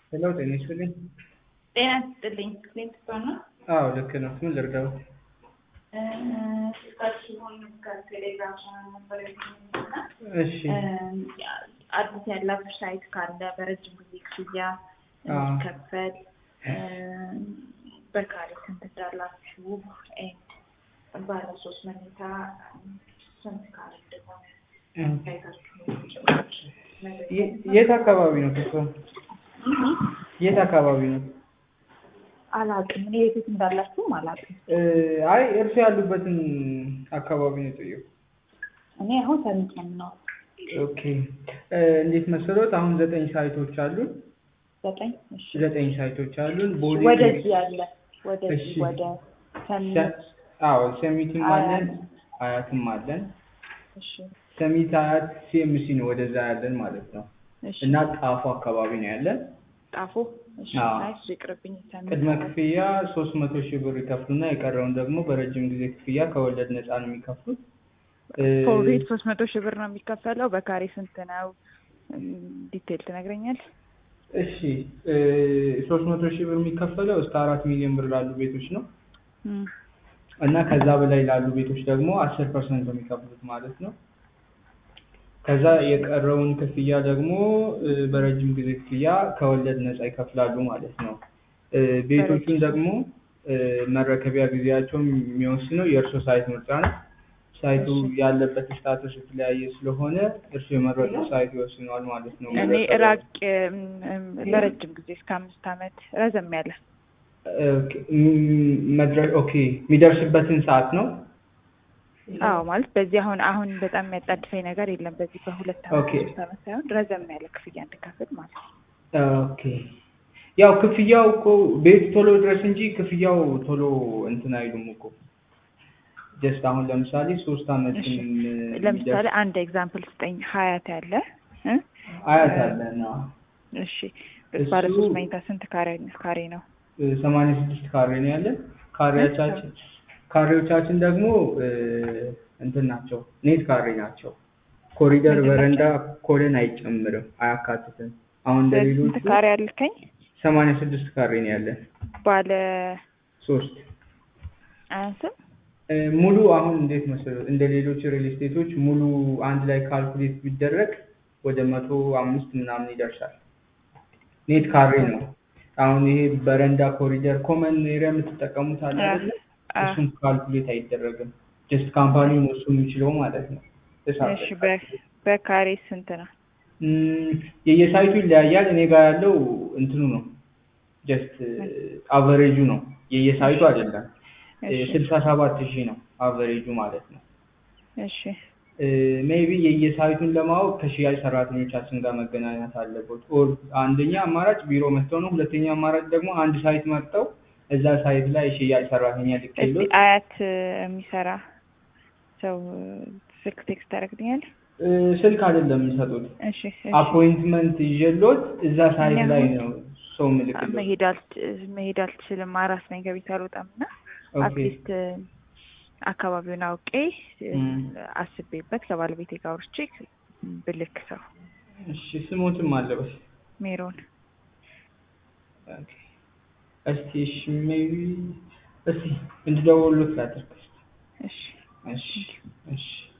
ሄሎ ጤና ይስጥልኝ። ጤና ይስጥልኝ። ክሊንት ስቶን ነው። አዎ ልክ ነው። ምን ልርዳው? ስልካችሁን ከቴሌግራም ቻናል ነበር ያገኘሁትና እሺ አዲስ ያላችሁ ሳይት ካለ በረጅም ጊዜ ክፍያ እንዲከፈል በካሬ ስንት እንዳላችሁ ኤንድ ባለ ሶስት መኝታ ስንት ካሬ እንደሆነ ሳይታችሁ የ- የት አካባቢ ነው ክፍሉ? የት አካባቢ ነው? አላውቅም። እኔ የት እንዳላችሁም አላውቅም። እ፣ አይ እርሱ ያሉበትን አካባቢ ነው የጠየቁ። እኔ አሁን ሰሚት ነው የምኖረው። ኦኬ እ፣ እንዴት መሰሎት? አሁን ዘጠኝ ሳይቶች አሉን። ዘጠኝ እሺ። ዘጠኝ ሳይቶች አሉን። ቦሌ ወደዚህ ያለ ወደዚህ እሺ። ወደ ሰሚት ሰ- አዎ ሰሚትም አለን፣ አያት። አያትም አለን። እሺ ሰሚት አያት ሲኤምሲ ነው ወደዛ ያለን ማለት ነው። እሺ እና ጣፎ አካባቢ ነው ያለን። ጣፎ እሺ አዎ። አይ እሱ ይቅርብኝ። ሰሚት ቅድመ አያት። ክፍያ ሶስት መቶ ሺህ ብር ይከፍሉና የቀረውን ደግሞ በረጅም ጊዜ ክፍያ ከወለድ ነፃ ነው የሚከፍሉት። እ፣ ፎርቤት ሶስት መቶ ሺህ ብር ነው የሚከፈለው። በካሬ ስንት ነው? እም፣ ዲቴል ትነግረኛል? እሺ ሶስት መቶ ሺህ ብር የሚከፈለው እስከ አራት ሚሊዮን ብር ላሉ ቤቶች ነው እም፣ እና ከዛ በላይ ላሉ ቤቶች ደግሞ አስር ፐርሰንት ነው የሚከፍሉት ማለት ነው። ከዛ የቀረውን ክፍያ ደግሞ እ፣ በረጅም ጊዜ ክፍያ ከወለድ ነፃ ይከፍላሉ ማለት ነው። እ፣ ቤቶቹን ደግሞ እ፣ መረከቢያ ጊዜያቸው የሚወስነው የእርሶ ሳይት ምርጫ ነው። ሳይቱ ያለበት ስታተስ የተለያየ ስለሆነ እርሱ የመረጡት ሳይት ይወስነዋል ማለት ነው። እኔ መረከቢያ- ራቅ እም፣ እም፣ ለረጅም ጊዜ እስከ አምስት ዓመት ረዘም ያለ ኦኬ፣ ም- መድረ- ኦኬ የሚደርስበትን ሰዓት ነው። አዎ ማለት በዚህ አሁን አሁን በጣም የሚያጣድፈኝ ነገር የለም። በዚህ በሁለት ዓመት ኦኬ። ሶስት ዓመት ሳይሆን ረዘም ያለ ክፍያ እንድከፍል ማለት ነው። ኦኬ ያው ክፍያው እኮ ቤት ቶሎ ድረስ እንጂ ክፍያው ቶሎ እንትን አይሉም እኮ ጀስት አሁን ለምሳሌ ሶስት አመት እሺ ለምሳሌ አንድ ኤግዛምፕል ስጠኝ። ሀያት ያለ እ? አያት አለን እሺ ባለ እሱ- ሶስት መኝታ ስንት ካሬ ካሬ ነው? ሰማንያ ስድስት ካሬ ነው ያለን ካሬዎቻችን ካሬዎቻችን ደግሞ እ፣ እንትን ናቸው ኔት ካሬ ናቸው ኮሪደር ምንድን በረንዳ ኮለን አይጨምርም አያካትትም አሁን ስንት እንደሌሎቹ ካሬ አልከኝ? ሰማንያ ስድስት ካሬ ነው ያለን ባለ ሶስት አያንስም? እ፣ ሙሉ አሁን እንዴት መሰለህ እንደ ሌሎች ሪል ስቴቶች ሙሉ አንድ ላይ ካልኩሌት ቢደረግ ወደ መቶ አምስት ምናምን ይደርሳል። ኔት ካሬ ነው። አሁን ይሄ በረንዳ ኮሪደር ኮመን ኤሪያ የምትጠቀሙት አለ አይደለ? አ- እሱም ካልኩሌት አይደረግም። ጀስት ካምፓኒው ነው እሱ የሚችለው ማለት ነው። እሳት እሺ በ- በካሬ ስንት ነው? እም፣ የየሳይቱ ይለያያል። እኔ ጋር ያለው እንትኑ ነው ጀስት አቨሬጁ ነው የየሳይቱ አይደለም። እሺ ስልሳ ሰባት ሺህ ነው አቨሬጁ ማለት ነው። እሺ ሜይቢ የየሳይቱን ለማወቅ ከሽያጭ ሰራተኞቻችን ጋር መገናኘት አለበት። ኦር አንደኛ አማራጭ ቢሮ መጥተው ነው። ሁለተኛ አማራጭ ደግሞ አንድ ሳይት መርጠው እዛ ሳይት ላይ ሽያጭ ሰራተኛ እስቲ ልክሎት አያት እ፣ የሚሰራ ሰው እ፣ ስልክ ቴክስት ታደርግልኛል? እ፣ ስልክ አይደለም የሚሰጡት እሺ እሺ አፖይንትመንት ይዤሎት እዛ ሳይት እኛ ላይ አሁን ነው ሰው ምልክሎት። መሄድ አልች- መሄድ አልችልም። አራስ ነኝ ከቤት አልወጣም እና ኦኬ አትሊስት አካባቢውን አውቄ እ፣ እም። አስቤበት ከባለቤቴ ጋር አውርቼ ብልክ ሰው እሺ ስሞትም አለበት። ሜሮን ኦኬ እስቲ እሺ ሜይቢ እስቲ እንድደውሉት ላድርግ። እሺ እሺ እሺ